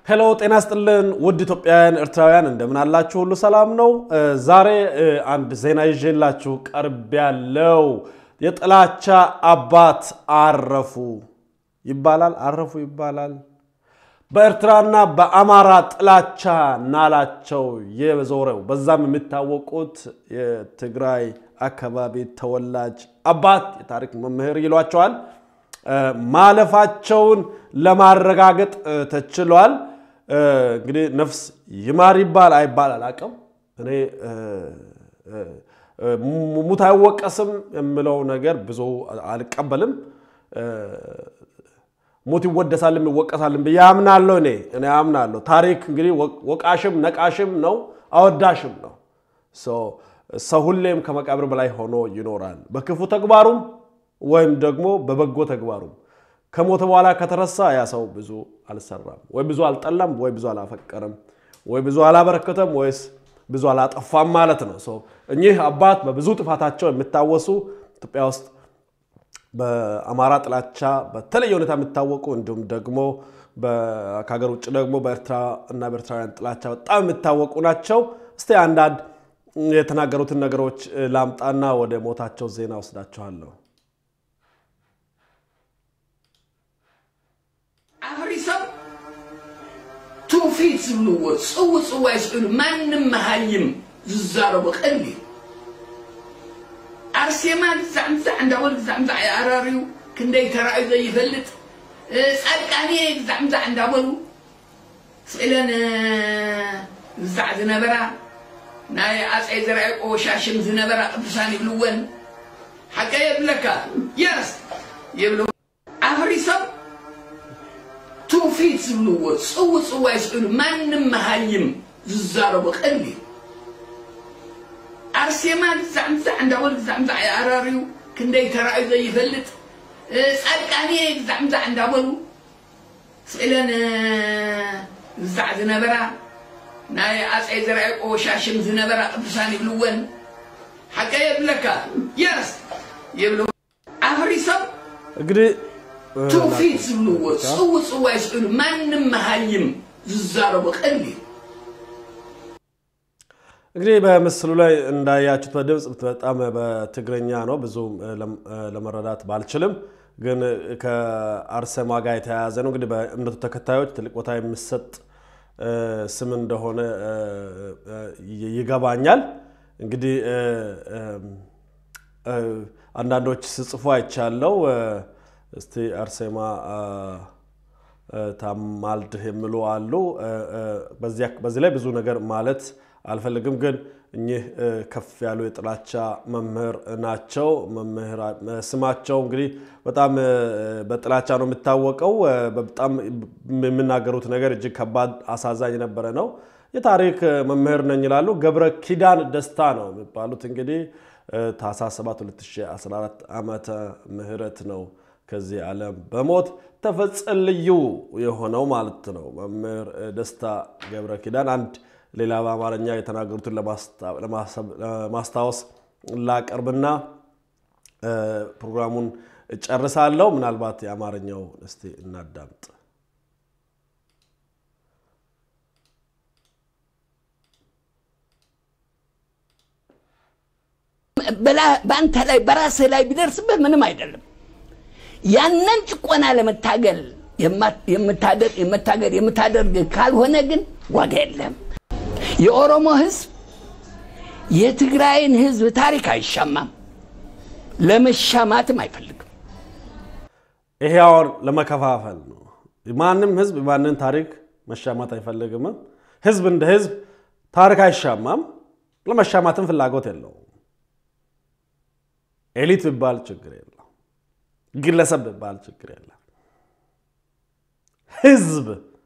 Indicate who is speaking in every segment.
Speaker 1: ሄሎ ጤና ስጥልን ውድ ኢትዮጵያውያን ኤርትራውያን እንደምን አላችሁ? ሁሉ ሰላም ነው? ዛሬ አንድ ዜና ይዤላችሁ ቀርብ ያለው የጥላቻ አባት አረፉ ይባላል። አረፉ ይባላል። በኤርትራና በአማራ ጥላቻ ናላቸው የዞረው በዛም የሚታወቁት የትግራይ አካባቢ ተወላጅ አባት የታሪክ መምህር ይሏቸዋል ማለፋቸውን ለማረጋገጥ ተችሏል። እንግዲህ ነፍስ ይማር ይባል አይባል አላቅም። እኔ ሙት አይወቀስም የምለው ነገር ብዙ አልቀበልም። ሙት ይወደሳልም ይወቀሳልም ብዬ አምናለሁ። እኔ እኔ አምናለሁ። ታሪክ እንግዲህ ወቃሽም ነቃሽም ነው አወዳሽም ነው። ሰው ሁሌም ከመቃብር በላይ ሆኖ ይኖራል። በክፉ ተግባሩም ወይም ደግሞ በበጎ ተግባሩም ከሞተ በኋላ ከተረሳ ያ ሰው ብዙ አልሰራም፣ ወይ ብዙ አልጠላም፣ ወይ ብዙ አላፈቀረም፣ ወይ ብዙ አላበረከተም፣ ወይስ ብዙ አላጠፋም ማለት ነው። እኚህ አባት በብዙ ጥፋታቸው የሚታወሱ ኢትዮጵያ ውስጥ በአማራ ጥላቻ በተለየ ሁኔታ የሚታወቁ እንዲሁም ደግሞ ከሀገር ውጭ ደግሞ በኤርትራ እና በኤርትራውያን ጥላቻ በጣም የሚታወቁ ናቸው። እስቲ አንዳንድ የተናገሩትን ነገሮች ላምጣና ወደ ሞታቸው ዜና ወስዳችኋለሁ።
Speaker 2: አፍሪሰብ ትውፊት ዝብልዎ ፅው ፅዋ ይስእሉ ማንም መሃይም ዝዛረቦ ቀሊሉ ኣርሴማ ግዛዕ ምዛዕ እንዳበሉ ግዛዕ ምዛዕ ይኣራርዩ ክንደይ ተራእዩ ዘይፈልጥ ፃድቃኔ ግዛዕ ምዛዕ እንዳበሉ ስእለን ግዛዕ ዝነበራ ናይ ኣፀይ ዘርዓ ያዕቆብ ሻሽም ዝነበራ ቅዱሳን ይብልወን ሓቀ የብለካ የስ የብለ ኣፍሪሰብ ትውፊት ዝብልዎ ፅው ፅዋ ይስእሉ ማንም መሃይም ዝዛረቦ ቀሊሉ ኣርሴማ ግዛዕ ምዛዕ እንዳበሉ ግዛዕ ምዛዕ ይኣራርዩ ክንደይ ተራእዩ ዘይፈልጥ ፃድቃኔ ግዛዕ ምዛዕ እንዳበሉ ስእለን ግዛዕ ዝነበራ ናይ ኣፀይ ዘርዓ ያዕቆብ ሻሽም ዝነበራ ቅዱሳን ይብልወን ሓቀ የብለካ የስ የብለ ኣፍሪሰብ
Speaker 1: እንግዲህ
Speaker 2: ትውፊት ዝብልዎ ፅው ፅዋ ይስእሉ ማንም መሃይም ዝዛረቦ ቀሊሉ
Speaker 1: እንግዲህ በምስሉ ላይ እንዳያችሁት በድምፅ በጣም በትግረኛ ነው፣ ብዙ ለመረዳት ባልችልም፣ ግን ከአርሴማ ጋር የተያያዘ ነው። እንግዲህ በእምነቱ ተከታዮች ትልቅ ቦታ የሚሰጥ ስም እንደሆነ ይገባኛል። እንግዲህ አንዳንዶች ስጽፉ አይቻለው። እስቲ አርሴማ ታማልድህ የሚሉ አሉ። በዚህ ላይ ብዙ ነገር ማለት አልፈልግም፣ ግን እኚህ ከፍ ያሉ የጥላቻ መምህር ናቸው። ስማቸው እንግዲህ በጣም በጥላቻ ነው የሚታወቀው። በጣም የሚናገሩት ነገር እጅግ ከባድ አሳዛኝ የነበረ ነው። የታሪክ መምህር ነኝ ይላሉ። ገብረ ኪዳን ደስታ ነው የሚባሉት። እንግዲህ ታኅሳስ 7 2014 ዓመተ ምህረት ነው ከዚህ ዓለም በሞት ተፈጸልዩ የሆነው ማለት ነው። መምህር ደስታ ገብረ ኪዳን አንድ ሌላ በአማርኛ የተናገሩትን ለማስታወስ ላቀርብና ፕሮግራሙን እጨርሳለሁ። ምናልባት የአማርኛው እስቲ እናዳምጥ።
Speaker 3: በአንተ ላይ በራስህ ላይ ቢደርስብህ ምንም አይደለም። ያንን ጭቆና ለመታገል የምታገል የምታደርግ ካልሆነ ግን ዋጋ የለም። የኦሮሞ ህዝብ የትግራይን ህዝብ ታሪክ አይሻማም፣ ለመሻማትም አይፈልግም።
Speaker 1: ይሄ አሁን ለመከፋፈል ነው። ማንም ህዝብ ማንን ታሪክ መሻማት አይፈልግም። ህዝብ እንደ ህዝብ ታሪክ አይሻማም፣ ለመሻማትም ፍላጎት የለውም። ኤሊት ቢባል ችግር የለም፣ ግለሰብ ቢባል ችግር የለም። ህዝብ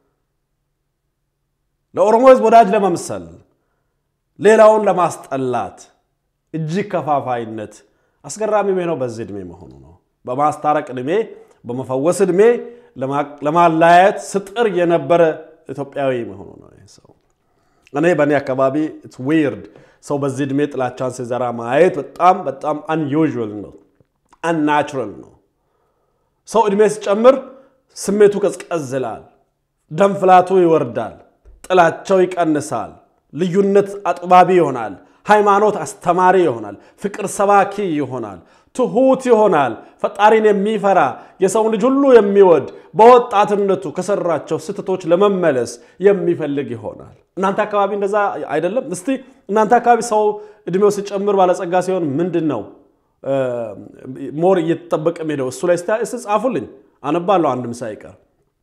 Speaker 1: ለኦሮሞ ህዝብ ወዳጅ ለመምሰል ሌላውን ለማስጠላት እጅግ ከፋፋይነት አስገራሚ ነው። በዚህ ዕድሜ መሆኑ ነው። በማስታረቅ ዕድሜ፣ በመፈወስ ዕድሜ ለማላየት ስጥር የነበረ ኢትዮጵያዊ መሆኑ ነው። ይህ ሰው እኔ በእኔ አካባቢ ዊርድ ሰው በዚህ ዕድሜ ጥላቻን ሲዘራ ማየት በጣም በጣም አንዩዥዋል ነው፣ አንናቹራል ነው። ሰው ዕድሜ ሲጨምር ስሜቱ ቀዝቀዝ ይላል። ደም ፍላቱ ይወርዳል፣ ጥላቸው ይቀንሳል፣ ልዩነት አጥባቢ ይሆናል፣ ሃይማኖት አስተማሪ ይሆናል፣ ፍቅር ሰባኪ ይሆናል፣ ትሁት ይሆናል፣ ፈጣሪን የሚፈራ የሰውን ልጅ ሁሉ የሚወድ በወጣትነቱ ከሰራቸው ስህተቶች ለመመለስ የሚፈልግ ይሆናል። እናንተ አካባቢ እንደዛ አይደለም? እስቲ እናንተ አካባቢ ሰው እድሜው ሲጨምር ባለጸጋ ሲሆን ምንድን ነው ሞር እየተጠበቀ ሄደው እሱ ላይ እስቲ ጻፉልኝ፣ አነባለሁ አንድም ሳይቀር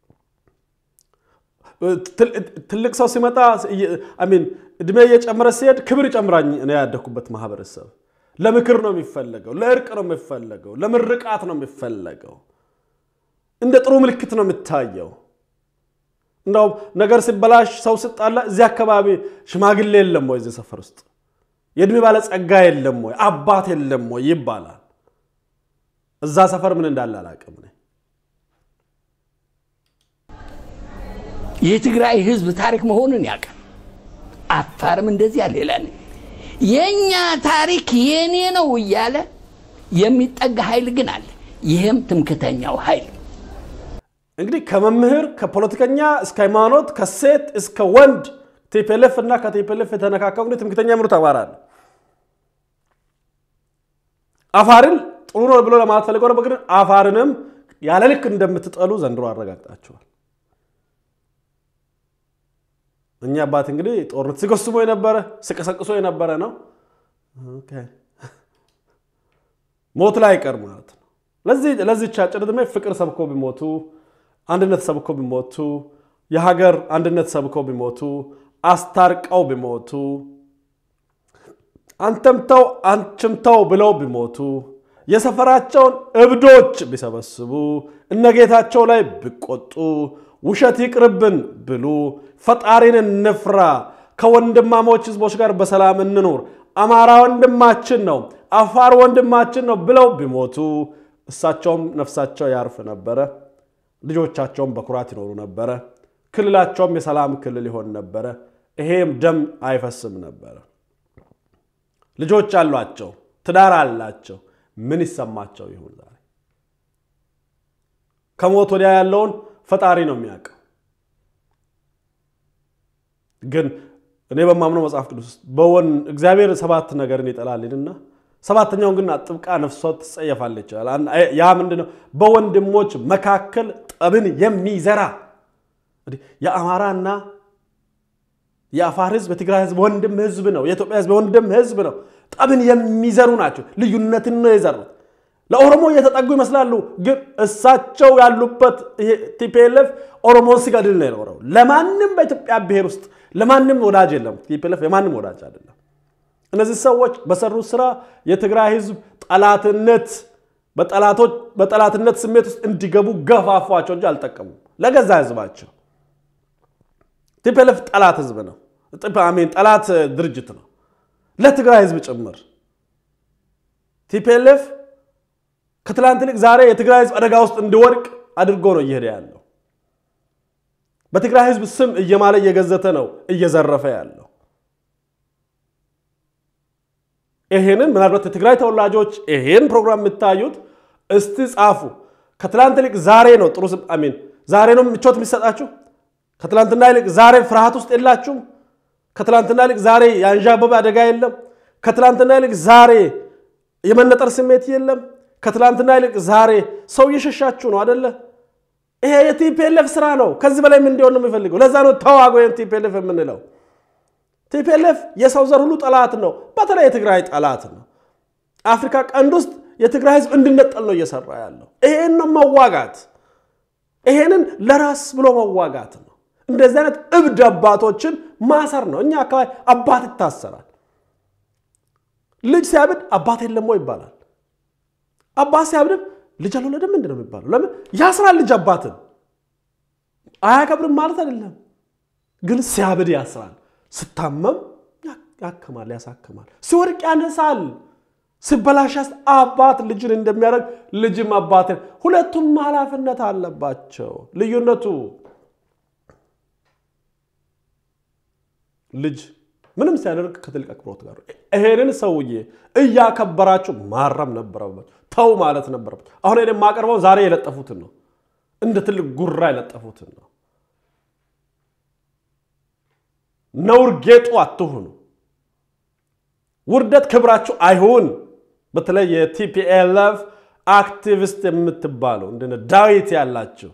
Speaker 1: ትልቅ ሰው ሲመጣ ሚን እድሜ እየጨመረ ሲሄድ ክብር ይጨምራኝ። እኔ ያደግኩበት ማህበረሰብ ለምክር ነው የሚፈለገው፣ ለእርቅ ነው የሚፈለገው፣ ለምርቃት ነው የሚፈለገው። እንደ ጥሩ ምልክት ነው የሚታየው። እንደውም ነገር ሲበላሽ ሰው ስጣላ እዚህ አካባቢ ሽማግሌ የለም ወይ እዚህ ሰፈር ውስጥ የእድሜ ባለጸጋ የለም ወይ አባት የለም ወይ ይባላል። እዛ ሰፈር ምን እንዳለ አላውቅም።
Speaker 3: የትግራይ ህዝብ ታሪክ መሆኑን ያውቃል። አፋርም እንደዚያ ሌላ ነው። የእኛ ታሪክ የኔ ነው እያለ የሚጠጋ ኃይል ግን አለ። ይህም ትምክተኛው ኃይል
Speaker 1: እንግዲህ ከመምህር ከፖለቲከኛ እስከ ሃይማኖት ከሴት እስከ ወንድ ቲፒኤልኤፍ እና ከቲፒኤልኤፍ የተነካከው እንግዲህ ትምክተኛ ምሩት አማራ ነው። አፋርን ጥሩ ነው ብሎ ለማለት ፈልገው ነበር፣ ግን አፋርንም ያለ ልክ እንደምትጠሉ ዘንድሮ አረጋግጣችኋል። እኛ አባት እንግዲህ ጦርነት ሲጎስሞ የነበረ ሲቀሰቅሶ የነበረ ነው። ሞት ላይ አይቀር ማለት ነው። ለዚህች አጭር ዕድሜ ፍቅር ሰብኮ ቢሞቱ፣ አንድነት ሰብኮ ቢሞቱ፣ የሀገር አንድነት ሰብኮ ቢሞቱ፣ አስታርቀው ቢሞቱ፣ አንተም ተው አንቺም ተው ብለው ቢሞቱ፣ የሰፈራቸውን እብዶች ቢሰበስቡ፣ እነ ጌታቸው ላይ ቢቆጡ፣ ውሸት ይቅርብን ብሉ፣ ፈጣሪን እንፍራ፣ ከወንድማሞች ህዝቦች ጋር በሰላም እንኑር፣ አማራ ወንድማችን ነው፣ አፋር ወንድማችን ነው ብለው ቢሞቱ እሳቸውም ነፍሳቸው ያርፍ ነበረ። ልጆቻቸውም በኩራት ይኖሩ ነበረ። ክልላቸውም የሰላም ክልል ይሆን ነበረ። ይሄም ደም አይፈስም ነበረ። ልጆች አሏቸው፣ ትዳር አላቸው። ምን ይሰማቸው ይሁን ዛሬ? ከሞት ወዲያ ያለውን ፈጣሪ ነው የሚያውቀው። ግን እኔ በማምነው መጽሐፍ ቅዱስ ውስጥ በወን እግዚአብሔር ሰባት ነገርን ይጠላልንና ሰባተኛውን ግን አጥብቃ ነፍሷ ትጸየፋለች ይችላል። ያ ምንድን ነው? በወንድሞች መካከል ጠብን የሚዘራ የአማራና የአፋር ህዝብ የትግራይ ህዝብ ወንድም ህዝብ ነው። የኢትዮጵያ ህዝብ ወንድም ህዝብ ነው። ጠብን የሚዘሩ ናቸው። ልዩነትን ነው የዘሩት። ለኦሮሞ እየተጠጉ ይመስላሉ፣ ግን እሳቸው ያሉበት ቲፒኤልኤፍ ኦሮሞን ሲገድል ነው የኖረው። ለማንም በኢትዮጵያ ብሔር ውስጥ ለማንም ወዳጅ የለም። ቲፒኤልኤፍ የማንም ወዳጅ አይደለም። እነዚህ ሰዎች በሰሩት ስራ የትግራይ ህዝብ ጠላትነት በጠላትነት ስሜት ውስጥ እንዲገቡ ገፋፏቸው እንጂ አልጠቀሙም ለገዛ ህዝባቸው። ቲፒኤልኤፍ ጠላት ህዝብ ነው፣ አሜን ጠላት ድርጅት ነው ለትግራይ ህዝብ ጭምር። ቲፒኤልኤፍ ከትላንት ይልቅ ዛሬ የትግራይ ህዝብ አደጋ ውስጥ እንዲወድቅ አድርጎ ነው እየሄደ ያለው። በትግራይ ህዝብ ስም እየማለ እየገዘተ ነው እየዘረፈ ያለው። ይሄንን ምናልባት የትግራይ ተወላጆች ይሄን ፕሮግራም የምታዩት እስቲ ጻፉ። ከትላንት ይልቅ ዛሬ ነው ጥሩ አሚን ዛሬ ነው ምቾት የሚሰጣችሁ። ከትላንትና ይልቅ ዛሬ ፍርሃት ውስጥ የላችሁም። ከትላንትና ይልቅ ዛሬ የአንዣበበ አደጋ የለም። ከትላንትና ይልቅ ዛሬ የመነጠር ስሜት የለም። ከትላንትና ይልቅ ዛሬ ሰው እየሸሻችሁ ነው አደለ? ይሄ የቲፒኤልኤፍ ስራ ነው። ከዚህ በላይ ምን እንዲሆን ነው የሚፈልገው? ለዛ ነው ተዋጎ ቲፒኤልኤፍ የምንለው። ቲፒኤልኤፍ የሰው ዘር ሁሉ ጠላት ነው። በተለይ የትግራይ ጠላት ነው። አፍሪካ ቀንድ ውስጥ የትግራይ ህዝብ እንዲነጠል ነው እየሰራ ያለው። ይሄን ነው መዋጋት። ይሄንን ለራስ ብሎ መዋጋት ነው። እንደዚህ አይነት እብድ አባቶችን ማሰር ነው። እኛ አካባቢ አባት ይታሰራል። ልጅ ሲያብድ አባት የለም ወይ ይባላል። አባት ሲያብድም ልጅ አልወለደም ምንድን ነው የሚባለው? ለምን ያስራል? ልጅ አባትን አያከብርም ማለት አይደለም፣ ግን ሲያብድ ያስራል። ስታመም ያክማል፣ ያሳክማል። ሲወድቅ ያነሳል። ሲበላሽ አባት ልጅን እንደሚያደርግ ልጅም አባትን፣ ሁለቱም ኃላፊነት አለባቸው። ልዩነቱ ልጅ ምንም ሲያደርግ ከትልቅ አክብሮት ጋር ይሄንን ሰውዬ እያከበራችሁ ማረም ነበረባችሁ። ተው ማለት ነበረበት። አሁን የማቀርበው ዛሬ የለጠፉትን ነው፣ እንደ ትልቅ ጉራ የለጠፉትን ነው። ነውር ጌጡ አትሁኑ። ውርደት ክብራችሁ አይሁን። በተለይ የቲፒኤልኤፍ አክቲቪስት የምትባሉ እንደነ ዳዊት ያላችሁ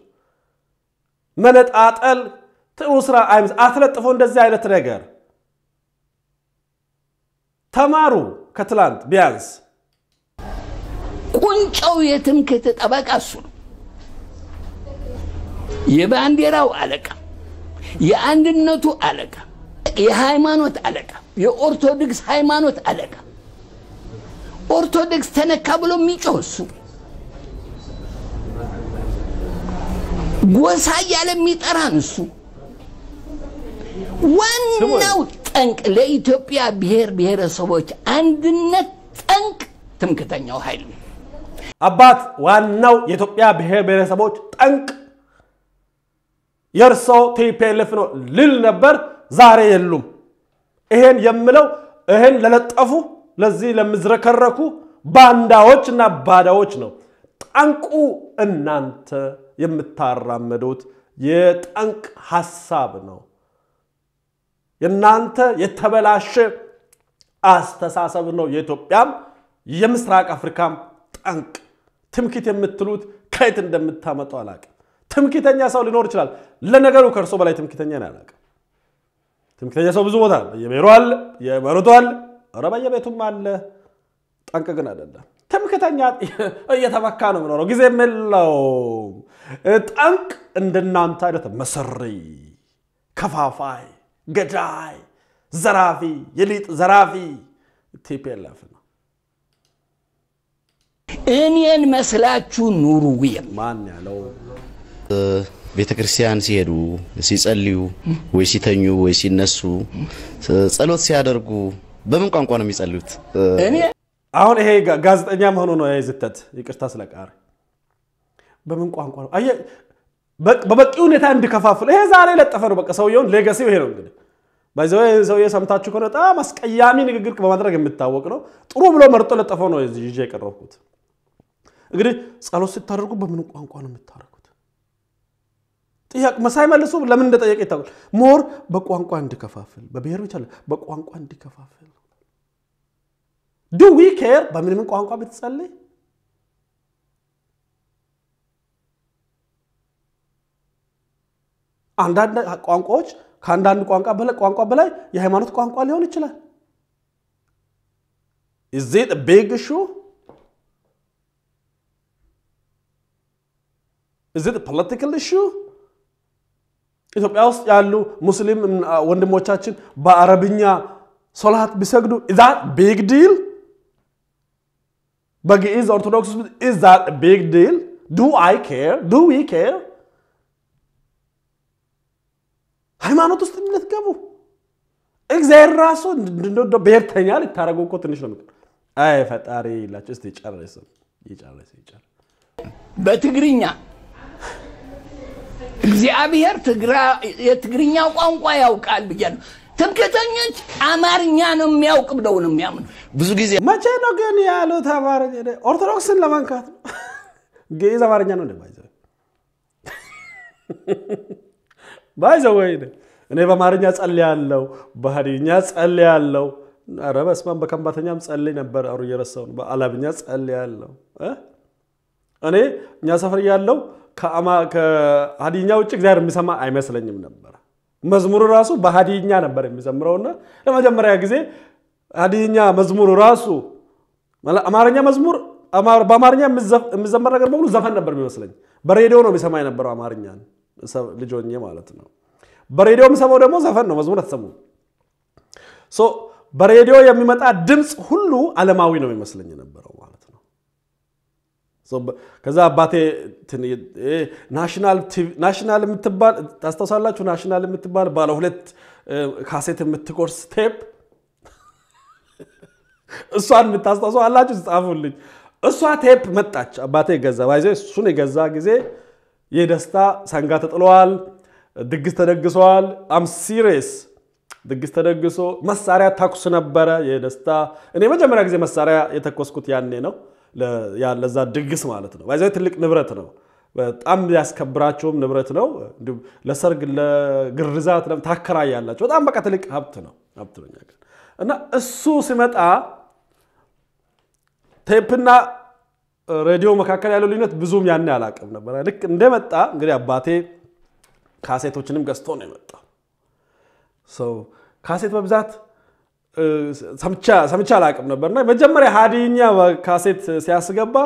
Speaker 1: መነጣጠል ጥሩ ስራ አይምስ አትለጥፎ እንደዚህ አይነት ነገር ተማሩ። ከትላንት ቢያንስ
Speaker 3: ቁንጫው የትምክህት ጠበቃ እሱ ነው። የባንዲራው አለቃ፣ የአንድነቱ አለቃ፣ የሃይማኖት አለቃ፣ የኦርቶዶክስ ሃይማኖት አለቃ። ኦርቶዶክስ ተነካ ብሎ የሚጮህ እሱ፣ ጎሳ እያለ የሚጠራን እሱ። ዋናው ጠንቅ ለኢትዮጵያ ብሔር ብሔረሰቦች አንድነት ጠንቅ ትምክህተኛው ኃይል ነው።
Speaker 1: አባት ዋናው የኢትዮጵያ ብሔር ብሔረሰቦች ጠንቅ የእርሶ ቲፒኤልኤፍ ነው ልል ነበር። ዛሬ የሉም። ይሄን የምለው ይሄን ለለጠፉ ለዚህ ለምዝረከረኩ ባንዳዎች እና ባዳዎች ነው። ጠንቁ እናንተ የምታራመዱት የጠንቅ ሀሳብ ነው። የእናንተ የተበላሸ አስተሳሰብ ነው። የኢትዮጵያም የምስራቅ አፍሪካም ጠንቅ ትምክህት የምትሉት ከየት እንደምታመጣው አላውቅም። ትምክህተኛ ሰው ሊኖር ይችላል። ለነገሩ ከእርሶ በላይ ትምክህተኛ ነው አላውቅም። ትምክህተኛ ሰው ብዙ ቦታ አለ። በየብሔሩ አለ፣ በየመሬቱ አለ፣ ኧረ በየቤቱም አለ። ጠንቅ ግን አይደለም። ትምክህተኛ እየተመካ ነው የምኖረው፣ ጊዜ የለውም። ጠንቅ እንደናንተ አይነት መሰሪ፣ ከፋፋይ፣ ገዳይ፣ ዘራፊ፣ የሊጥ ዘራፊ ቲፒኤልኤፍ ነው።
Speaker 3: እኔን መስላችሁ ኑሩ የም
Speaker 1: ማን ያለው
Speaker 4: ቤተ ክርስቲያን ሲሄዱ ሲጸልዩ ወይ ሲተኙ ወይ ሲነሱ ጸሎት ሲያደርጉ በምን ቋንቋ ነው የሚጸልዩት?
Speaker 3: እኔ
Speaker 1: አሁን ይሄ ጋ- ጋዜጠኛ መሆኑ ነው ይሄ ዝተት። ይቅርታ ስለቃሪ በምን ቋንቋ ነው? አየህ፣ በ- በበቂ ሁኔታ እንዲከፋፍል ይሄ ዛሬ የለጠፈ ነው። በቃ ሰውየውን ሌጋሲው ይሄ ነው እንግዲህ ባይዘው ሰውዬ ሰምታችሁ ከሆነ በጣም አስቀያሚ ንግግር በማድረግ የሚታወቅ ነው። ጥሩ ብሎ መርጦ ለጠፈው ነው ይዤ የቀረብኩት። እንግዲህ ጸሎት ስታደርጉ በምን ቋንቋ ነው የምታደርጉት? ጥያቄ ሳይመልሱ ለምን እንደጠየቀ ይታወቃል። ሞር በቋንቋ እንዲከፋፍል በብሔር ብቻ አይደለም፣ በቋንቋ እንዲከፋፍል ዱ ዊ ኬር በምን ምን ቋንቋ ብትጸልይ አንዳንድ ቋንቋዎች ከአንዳንድ ቋንቋ በላይ ቋንቋ በላይ የሃይማኖት ቋንቋ ሊሆን ይችላል። ኢዝ ኢት ቢግ ኢሹ? ኢዝ ኢት ፖለቲካል ኢሹ? ኢትዮጵያ ውስጥ ያሉ ሙስሊም ወንድሞቻችን በአረብኛ ሶላት ቢሰግዱ ኢዝ ዛት ቢግ ዲል? በግዕዝ ኦርቶዶክስ ኢዝ ዛት ቢግ ዲል? ዱ አይ ኬር? ዱ ዊ ኬር? ሃይማኖት ውስጥ እንድትገቡ እግዚአብሔር ራሱ እንደ ብሔርተኛ ልታደረጉ እኮ ትንሽ ነው። ምክር አይ ፈጣሪ ይላቸው እስቲ ጨርስ ይጨርስ ይጨርስ።
Speaker 3: በትግርኛ እግዚአብሔር ትግራ- የትግርኛ ቋንቋ ያውቃል ብያለሁ። ትምክህተኞች አማርኛ ነው የሚያውቅ ብለው ነው የሚያምኑ።
Speaker 4: ብዙ ጊዜ
Speaker 1: መቼ ነው ግን ያሉት አማርኛ? ኦርቶዶክስን ለመንካት ነው። ግዕዝ አማርኛ ነው እንደማይዘ ባይዘ ወይ እኔ በአማርኛ ጸልያለሁ፣ በሀዲኛ ጸልያለሁ። ኧረ በስመ አብ በከንባተኛም ጸልይ ነበር። አሩ እየረሳሁ ነው። በአላብኛ ጸልያለሁ። እ? እኔ እኛ ሰፈር ያለው ከሀዲኛ ውጭ እግዚአብሔር የሚሰማ አይመስለኝም ነበር። መዝሙሩ ራሱ በሀዲኛ ነበር የሚዘምረውና ለመጀመሪያ ጊዜ ሀዲኛ መዝሙሩ ራሱ አማርኛ መዝሙር አማር- በአማርኛ የሚዘፍ- የሚዘመር ነገር በሙሉ ዘፈን ነበር የሚመስለኝ። በሬዲዮ ነው የሚሰማ የነበረው አማርኛን ልጅ ሆኜ ማለት ነው። በሬዲዮ የሚሰማው ደግሞ ዘፈን ነው፣ መዝሙር አትሰሙም። ሶ በሬዲዮ የሚመጣ ድምፅ ሁሉ ዓለማዊ ነው የሚመስለኝ የነበረው ማለት ነው። ሶ በ- ከዛ አባቴ እንትን ይሄ ናሽናል ቲቪ ናሽናል የምትባል ታስታውሳላችሁ? ናሽናል የምትባል ባለ ሁለት እ፣ ካሴት የምትቆርስ ቴፕ እሷን የምታስታውሰው አላችሁ? ጻፉልኝ። እሷ ቴፕ መጣች። አባቴ ገዛ ባይዘ እሱን የገዛ ጊዜ የደስታ ሰንጋ ተጥለዋል፣ ድግስ ተደግሰዋል። አም ሲሪየስ ድግስ ተደግሶ መሳሪያ ተኩስ ነበረ። የደስታ እኔ መጀመሪያ ጊዜ መሳሪያ የተኮስኩት ያኔ ነው፣ ለ- ያ- ለዛ ድግስ ማለት ነው። ባይዘ ትልቅ ንብረት ነው። በጣም ያስከብራቸውም ንብረት ነው። እንዲሁም ለሰርግ ለግርዛት ለም ታከራያላቸው። በጣም በቃ ትልቅ ሀብት ነው ሀብት ነው እኛ ጋር እና እሱ ሲመጣ ቴፕና ሬዲዮ መካከል ያለው ልዩነት ብዙም ያን አላውቅም ነበር። ልክ እንደመጣ እንግዲህ አባቴ ካሴቶችንም ገዝቶ ነው የመጣው። ሰው ካሴት በብዛት ሰምቻ አላውቅም ነበርና መጀመሪያ ሀዲይኛ ካሴት ሲያስገባ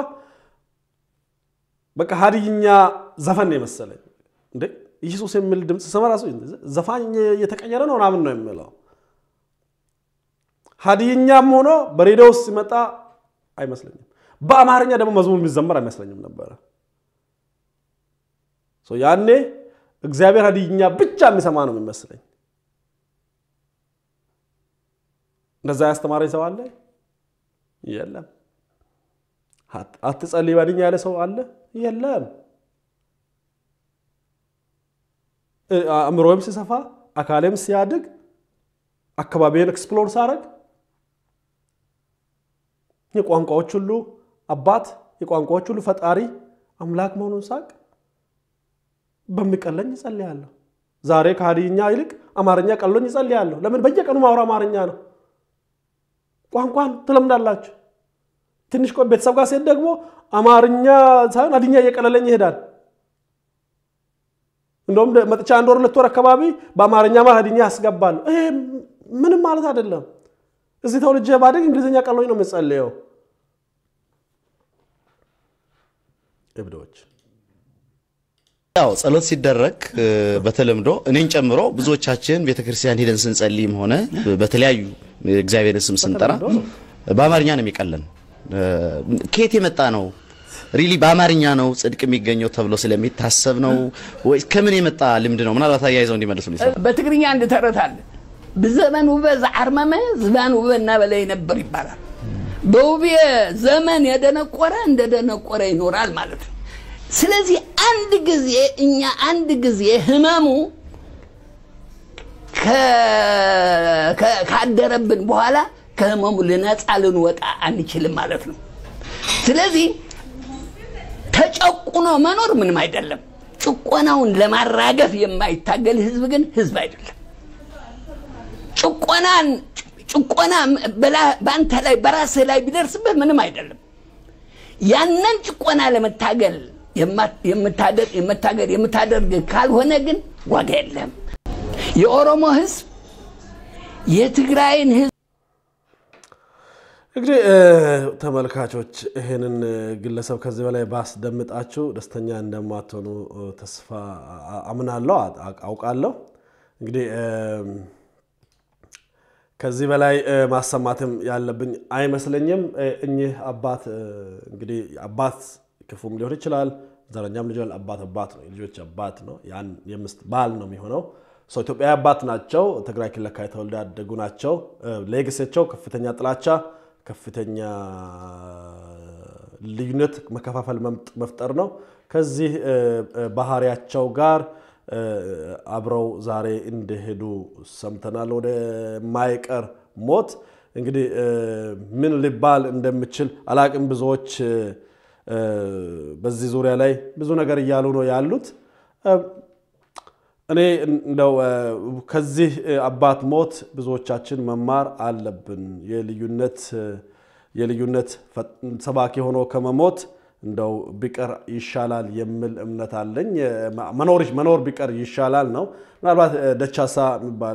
Speaker 1: በቃ ሀዲይኛ ዘፈን ነው የመሰለኝ። እንዴ ኢየሱስ የሚል ድምፅ ስሰማ ራሱ ዘፋኝ እየተቀየረ ነው ምናምን ነው የሚለው። ሀዲይኛም ሆኖ በሬዲዮ ውስጥ ሲመጣ አይመስለኝም። በአማርኛ ደግሞ መዝሙር የሚዘመር አይመስለኝም ነበረ። ያኔ እግዚአብሔር ሀዲይኛ ብቻ የሚሰማ ነው የሚመስለኝ። እንደዛ ያስተማረኝ ሰው አለ? የለም። አትጸልይ በሀዲይኛ ያለ ሰው አለ? የለም። አእምሮም ሲሰፋ አካሌም ሲያድግ አካባቢን ኤክስፕሎር ሳረግ የቋንቋዎች ሁሉ አባት የቋንቋዎች ሁሉ ፈጣሪ አምላክ መሆኑን ሳቅ በሚቀለኝ ይጸልያለሁ። ዛሬ ከሀዲይኛ ይልቅ አማርኛ ቀሎኝ ይጸልያለሁ። ለምን? በየቀኑ ማውራ አማርኛ ነው። ቋንቋን ትለምዳላችሁ። ትንሽ ቆይ ቤተሰብ ጋር ሴት ደግሞ አማርኛ ሳይሆን ሀዲይኛ እየቀለለኝ ይሄዳል። እንደውም መጥቻ አንድ ወር ሁለት ወር አካባቢ በአማርኛ ማ ሀዲይኛ ያስገባለሁ። ይሄ ምንም ማለት አይደለም። እዚህ ተወልጄ ባደግ እንግሊዝኛ ቀሎኝ ነው የምጸልየው። እብዶች
Speaker 4: ያው ጸሎት ሲደረግ በተለምዶ እኔን ጨምሮ ብዙዎቻችን ቤተክርስቲያን ሄደን ስንጸልይም ሆነ በተለያዩ እግዚአብሔርን ስም ስንጠራ በአማርኛ ነው የሚቀለን። ከየት የመጣ ነው? ሪሊ በአማርኛ ነው ጽድቅ የሚገኘው ተብሎ ስለሚታሰብ ነው ወይ ከምን የመጣ ልምድ ነው? ምናልባት አያይዘው እንዲመልሱ
Speaker 3: በትግርኛ አንድ ተረት አለ። ብዘመን ውበ ዘዓርመመ ዝባን ውበ እናበላይ ነበር ይባላል። በውቤ ዘመን የደነቆረ እንደደነቆረ ይኖራል ማለት ነው። ስለዚህ አንድ ጊዜ እኛ አንድ ጊዜ ህመሙ ካደረብን በኋላ ከህመሙ ልነፃ ልንወጣ አንችልም ማለት ነው። ስለዚህ ተጨቁኖ መኖር ምንም አይደለም። ጭቆናውን ለማራገፍ የማይታገል ህዝብ ግን ህዝብ አይደለም። ጭቆናን ጭቆና በአንተ ላይ በራስህ ላይ ቢደርስብህ ምንም አይደለም። ያንን ጭቆና ለመታገል የምታገል የምታደርግ ካልሆነ ግን ዋጋ የለም። የኦሮሞ ህዝብ የትግራይን ህዝብ
Speaker 1: እንግዲህ ተመልካቾች ይህንን ግለሰብ ከዚህ በላይ ባስደምጣችሁ ደስተኛ እንደማትሆኑ ተስፋ አምናለሁ፣ አውቃለሁ። እንግዲህ ከዚህ በላይ ማሰማትም ያለብኝ አይመስለኝም። እኚህ አባት እንግዲህ አባት ክፉም ሊሆን ይችላል፣ ዘረኛም ሊሆን አባት አባት ነው፣ የልጆች አባት ነው፣ ያን የምስት ባል ነው የሚሆነው። ሰው ኢትዮጵያዊ አባት ናቸው። ትግራይ ክልል አካባቢ ተወልደው ያደጉ ናቸው። ሌግሴቸው ከፍተኛ ጥላቻ፣ ከፍተኛ ልዩነት፣ መከፋፈል መፍጠር ነው። ከዚህ ባህሪያቸው ጋር አብረው ዛሬ እንደሄዱ ሰምተናል። ወደ ማይቀር ሞት እንግዲህ ምን ሊባል እንደምችል አላቅም። ብዙዎች በዚህ ዙሪያ ላይ ብዙ ነገር እያሉ ነው ያሉት። እኔ እንደው ከዚህ አባት ሞት ብዙዎቻችን መማር አለብን። የልዩነት የልዩነት ሰባኪ ሆኖ ከመሞት እንደው ቢቀር ይሻላል የሚል እምነት አለኝ። መኖር መኖር ቢቀር ይሻላል ነው። ምናልባት ደቻሳ የሚባል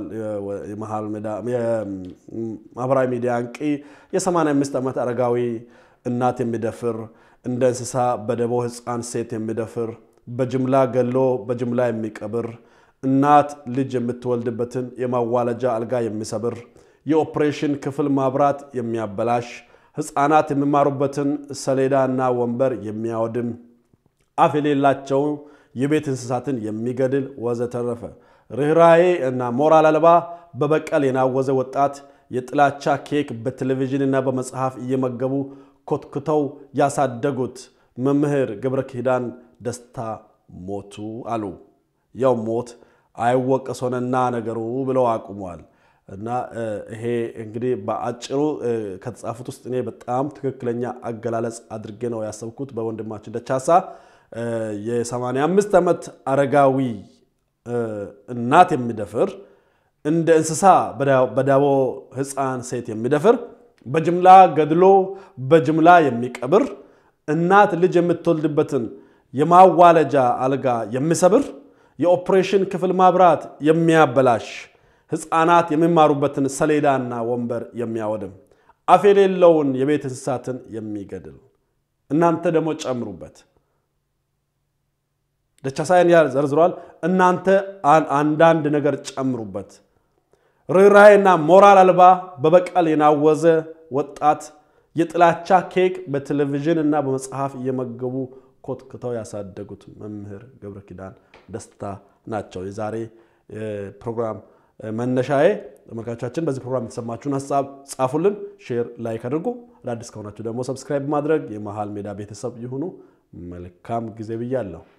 Speaker 1: የማህበራዊ ሚዲያ አንቂ የ85 ዓመት አረጋዊ እናት የሚደፍር እንደ እንስሳ በደቦ ሕፃን ሴት የሚደፍር በጅምላ ገሎ በጅምላ የሚቀብር እናት ልጅ የምትወልድበትን የማዋለጃ አልጋ የሚሰብር የኦፕሬሽን ክፍል ማብራት የሚያበላሽ ሕፃናት የሚማሩበትን ሰሌዳና ወንበር የሚያወድም አፍ የሌላቸው የቤት እንስሳትን የሚገድል ወዘተረፈ ርኅራዬ እና ሞራል አልባ በበቀል የናወዘ ወጣት የጥላቻ ኬክ በቴሌቪዥንና በመጽሐፍ እየመገቡ ኮትኩተው ያሳደጉት መምህር ገብረ ኪዳን ደስታ ሞቱ አሉ። ያው ሞት አይወቀስ ሆነና ነገሩ ብለው አቁሟል። እና ይሄ እንግዲህ በአጭሩ ከተጻፉት ውስጥ እኔ በጣም ትክክለኛ አገላለጽ አድርጌ ነው ያሰብኩት በወንድማችን ደቻሳ። የ85 ዓመት አረጋዊ እናት የሚደፍር እንደ እንስሳ በዳቦ ሕፃን ሴት የሚደፍር በጅምላ ገድሎ በጅምላ የሚቀብር እናት ልጅ የምትወልድበትን የማዋለጃ አልጋ የሚሰብር የኦፕሬሽን ክፍል ማብራት የሚያበላሽ ሕፃናት የሚማሩበትን ሰሌዳና ወንበር የሚያወድም አፍ የሌለውን የቤት እንስሳትን የሚገድል እናንተ ደግሞ ጨምሩበት። ደቻሳይን ያህል ዘርዝሯል። እናንተ አንዳንድ ነገር ጨምሩበት። ርኅራኄና ሞራል አልባ በበቀል የናወዘ ወጣት የጥላቻ ኬክ በቴሌቪዥን እና በመጽሐፍ እየመገቡ ኮትክተው ያሳደጉት መምህር ገብረ ኪዳን ደስታ ናቸው። የዛሬ ፕሮግራም መነሻዬ። ተመልካቾቻችን በዚህ ፕሮግራም የተሰማችሁን ሀሳብ ጻፉልን፣ ሼር፣ ላይክ አድርጉ። አዳዲስ ከሆናችሁ ደግሞ ሰብስክራይብ ማድረግ የመሃል ሜዳ ቤተሰብ ይሁኑ። መልካም ጊዜ ብያለሁ።